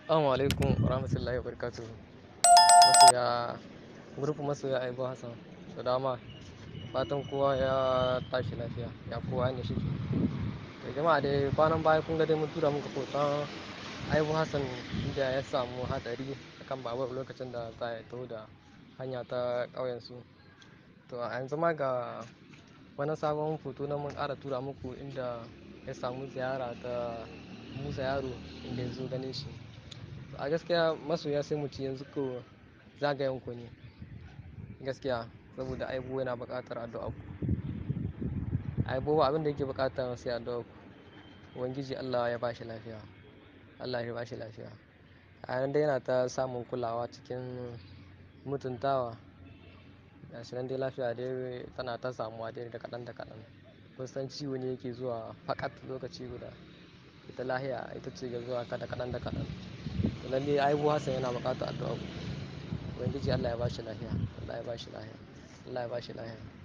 Assalamu alaikum wa rahmatullahi wa barakatuhu. Masoya, group masoya Aibu Hassan, da dama. Fatan kowa ya tashi lafiya, ya kowa ne shi ke. To jama'a dai kwanan baya kun ga dai mun tura muku hoton Aibu Hassan inda ya samu hatsari akan babur lokacin da za ya taho da hanya ta ƙauyensu. To a yanzu ma ga wani sabon hoto na mun ƙara tura muku inda ya samu ziyara ta Musa Yaro inda ya zo ganin shi. a gaskiya masoya sai mu ci yanzu ko zagayen ku ne gaskiya saboda aibu yana buƙatar addu'a ku aibu abin da yake buƙata sai addu'a ku ubangiji Allah ya bashi lafiya Allah ya bashi lafiya a nan dai yana ta samun kulawa cikin mutuntawa gashi nan dai lafiya dai tana ta samuwa dai da kaɗan da kaɗan kun san ciwo ne yake zuwa fakat lokaci guda ita lahiya ita ce ga zuwa kada kaɗan da kaɗan to lalle aibu Hassan yana buƙatar addu'a ku ubangiji Allah ya bashi lafiya Allah ya bashi lafiya Allah ya bashi lafiya